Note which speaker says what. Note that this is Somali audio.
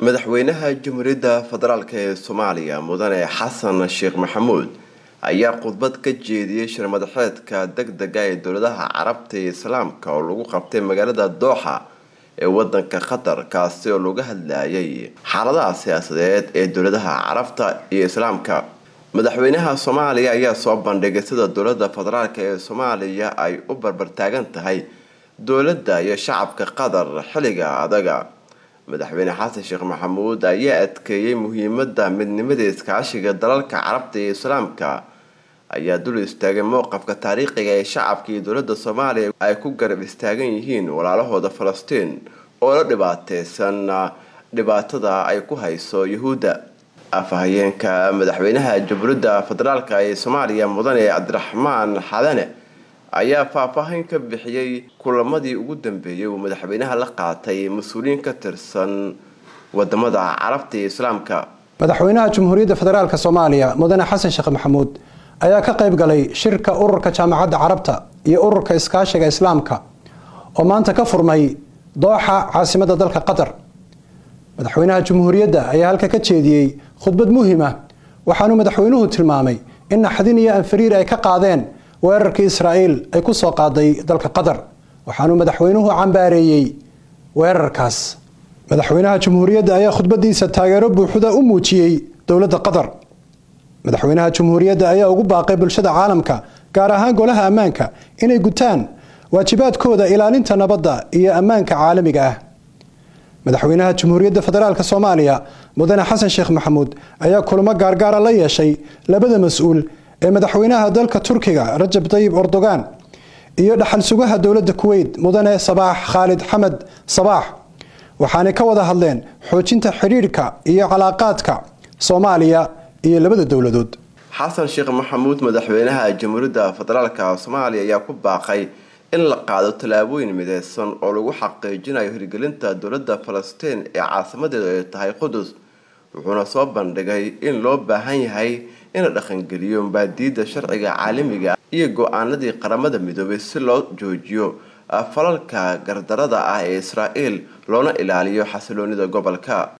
Speaker 1: madaxweynaha jamhuuriyadda federaalk ee soomaaliya mudane xasan sheekh maxamuud ayaa khudbad ka jeediyey shirmadaxeedka deg dega ee dowladaha carabta iyo islaamka oo lagu qabtay magaalada dooxa ee wadanka qatar kaasi oo laga hadlayay xaaladaha siyaasadeed ee dowladaha carabta iyo islaamka madaxweynaha soomaaliya ayaa soo bandhigay sida dowlada federaalk ee soomaaliya ay u barbartaagan tahay dowladda iyo shacabka qatar xilliga adaga madaxweyne xasan sheekh maxamuud ayaa adkeeyey muhiimada midnimada iskaashiga dalalka carabta iyo islaamka ayaa dul istaagay mowqafka taariikhiga ee shacabka iyo dowlada soomaaliya ay ku garab istaagan yihiin walaalahooda falastiin oo la dhibaateysan dhibaatada ay ku hayso yuhuudda afhayeenka madaxweynaha jamhuuriyadda federaalk ee soomaaliya mudane cabdiraxmaan xadane ayaa faahfaahin ka bixiyey kulamadii ugu dambeeyay uu madaxweynaha la qaatay mas-uuliyiin ka tirsan wadamada carabta iyo islaamka
Speaker 2: madaxweynaha jamhuuriyadda federaalk soomaaliya mudane xasan sheekh maxamuud ayaa ka qayb galay shirka ururka jaamacadda carabta iyo ururka iskaashiga islaamka oo maanta ka furmay dooxa caasimadda dalka qatar madaxweynaha jamhuuriyadda ayaa halka ka jeediyey khudbad muhiima waxaanuu madaxweynuhu tilmaamay in naxdin iyo anfariir ay ka qaadeen weerarkii israa'iil ay ku soo qaaday dalka qatar waxaanuu madaxweynuhu cambaareeyey weerarkaas madaxweynaha jamhuuriyadda ayaa khudbadiisa taageero buuxda u muujiyey dowladda qatar madaxweynaha jamhuuriyadda ayaa ugu baaqay bulshada caalamka gaar ahaan golaha ammaanka inay gutaan waajibaadkooda ilaalinta nabadda iyo ammaanka caalamiga ah madaxweynaha jamhuuriyadda federaalk soomaaliya mudane xasan sheekh maxamuud ayaa kulamo gaargaara la yeeshay labada mas-uul ee madaxweynaha dalka turkiga rajab tayib erdogan iyo dhaxal sugaha dowladda kuweyt mudane sabaax khaalid xamed sabaax waxaanay ka wada hadleen xoojinta xidhiidhka iyo calaaqaadka soomaaliya iyo labada dowladood
Speaker 1: xasan sheekh maxamuud madaxweynaha jamhuuriyadda federaalk soomaaliya ayaa ku baaqay in la qaado tallaabooyin mideysan oo lagu xaqiijinayo hirgelinta dowladda falastiin ee caasimadeedu ay tahay qudus wuxuuna soo bandhigay in loo baahan yahay in la dhaqangeliyo mabaadiida sharciga caalamiga iyo go-aanadii qaramada midoobay si loo joojiyo falalka gardarada ah ee israa'iil loona ilaaliyo xasiloonida gobolka